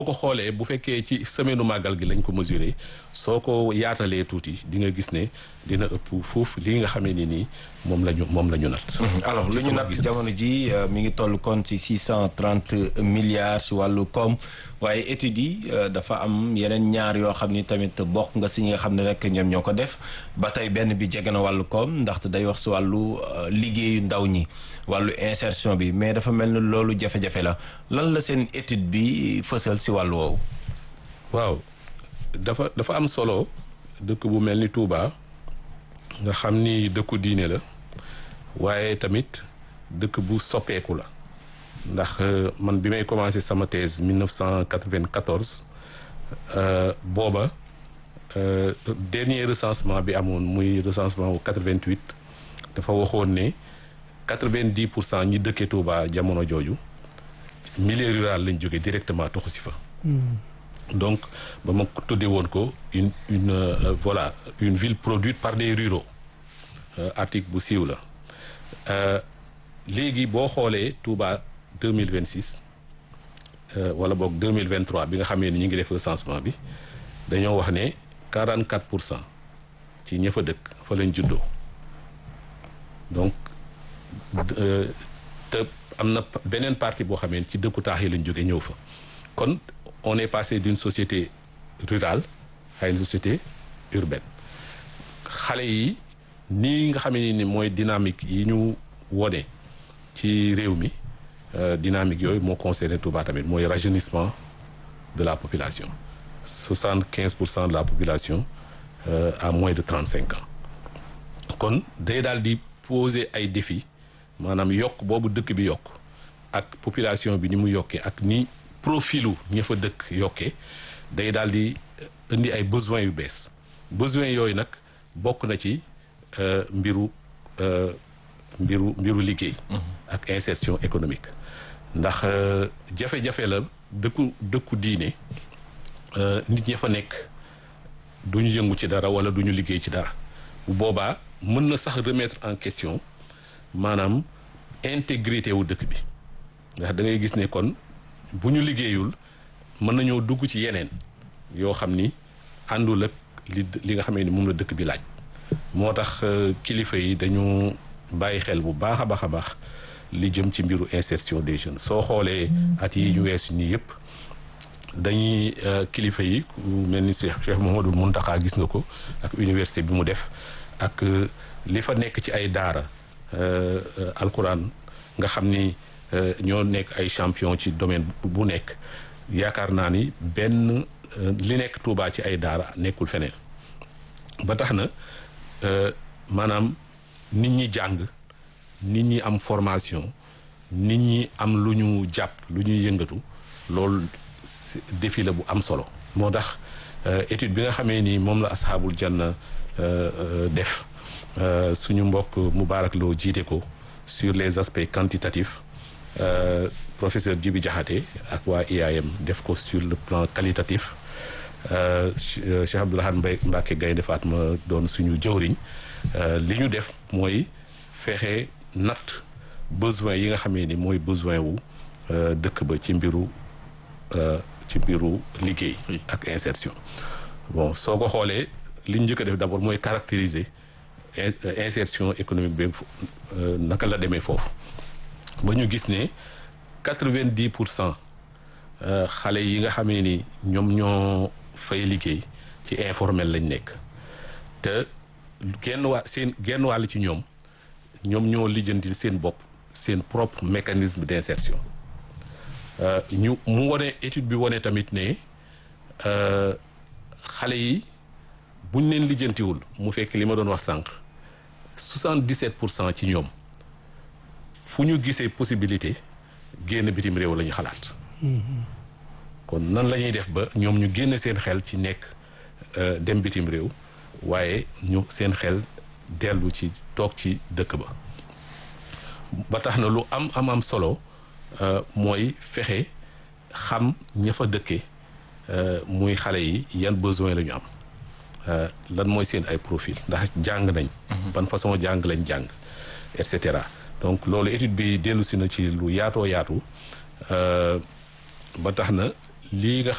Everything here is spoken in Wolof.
ko xoolee bu fekkee ci semaine màggal gi lañ ko mesuré soo ko yaatalee tuuti di nga gis ne dina ëpp foofu lii nga xamee ni nii moom la ñu moom la ñu nat alors lu ñu nat jamono ji mi ngi toll kon ci six cent trente milliards si wàllu koom waaye études yi dafa am yeneen ñaar yoo xam ni tamit bokk nga si ñi nga xam ne rek ñoom ñoo ko def ba tey benn bi jege na wàllu koom ndaxte day wax si wàllu liggéeyu ndaw ñi wàllu insertion bi mais dafa mel ni loolu jafe-jafe la lan la seen étude bi fësal si wàllu woowu. waaw dafa dafa am solo dëkk bu mel ni Touba nga xam ni dëkku diine la waaye tamit dëkk bu soppeeku la ndax man bi may commencé sama thèse 1994 booba dernier recensement bi amoon muy recensement wu 88 dafa waxoon ne 90 pour cent ñi dëkkee Touba jamono jooju milieu rural lañ jógee directement toxu si fa. donc ba ma tuddee woon ko une une euh, voilà une ville produite par des ruraux euh, article bu siiw la léegi boo xoolee Touba deux mille vingt six wala boog deux mille vingt trois bi nga xamee ni ñu ngi def recensement bi dañoo wax ne quarante quatre pour cent ci ña fa dëkk fa lañ juddoo donc te am na beneen partie boo xamee ci dëkku taax yi lañ jóge ñëw fa kon on est passé d'une société rurale à une société urbaine xale yi nii nga xamee ni mooy dynamique yi ñu wone ci réew mi dynamique yooyu moo concerné Touba tamit mooy rajeunissement de la population soixante quinze pour cent de la population euh, à moins de trente cinq ans kon day daal di poser ay défis maanaam yokk boobu dëkk bi yokk ak population bi ni mu yokkee ak ni profilu ña fa dëkk yokkee day daal di indi ay besoins yu bees besoins yooyu nag bokk na ci euh, mbiru euh, mbiru mbiru liggéey ak insertion économique ndax jafe-jafe la dëkku dëkku diine nit ña fa nekk duñu yëngu ci dara wala duñu liggéey ci dara bu boobaa mën na sax remettre en question maanaam intégrité wu dëkk bi ndax da ngay gis ne kon bu ñu liggéeyul mën nañoo dugg ci yeneen yoo xam ni àndul ak li li nga xamee ni moom la dëkk bi laaj moo tax kilifa yi dañu bàyyi xel bu baax a baax a baax li jëm ci mbiru insertion des jeunes soo xoolee at yi ñu weesu nii yëpp dañuy kilifa yi ku mel ni Cheikh Cheikh Mouhamadou Mountakha gis nga ko ak université bi mu def ak li fa nekk ci ay daara alquran nga xam ni ñoo nekk ay champion ci domaine bu nekk yaakaar naa ni benn li nekk Touba ci ay daara nekkul feneen ba tax na maanaam nit ñi jàng nit ñi am formation nit ñi am lu ñu jàpp lu ñuy yëngatu loolu défi la bu am solo moo tax étude bi nga xamee ni moom la asxaabul janna def suñu mbokk Moubarak Lo jiite ko sur les aspects quantitatifs professeur Djibi Diakhaté ak waa IAM def ko sur le plan qualitatif Cheikh Abdoulahad Mbacké Gaynde Fatma doon suñu jëwriñ li ñu def mooy fexe natt besoin yi nga xamee ni mooy besoin wu dëkk ba ci mbiru ci mbiru liggéey ak insertion bon soo ko xoolee li ñu njëkk a def d'abord mooy caractériser insertion économique bi naka la demee foofu ba ñu gis ne quatre-vingt-dix pour cent xale yi nga xamee ni ñoom ñoo fay liggéey ci informel lañ nekk te genn waa seen genn wàll ci ñoom ñoom ñoo lijjanti seen bopp seen propre mécanisme d'insertion ñu mu wone étude bi wone tamit ne xale yi buñ leen lijjantiwul mu fekk li ma doon wax sànq soixante-dix-sept pour cent ci ñoom fu ñu gisee possibilité génn bitim réew la ñu xalaat kon nan la ñuy def ba ñoom ñu génn seen xel ci nekk dem bitim réew waaye ñu seen xel dellu ci toog ci dëkk ba ba tax na lu am am am solo mooy fexe xam ña fa dëkke muy xale yi yan besoin la ñu am lan mooy seen ay profil ndax jàng nañ ban façon jàng lañ jàng et cetera donc loolu étude bi dellu si na ci lu yaatoo yaatu ba tax na lii nga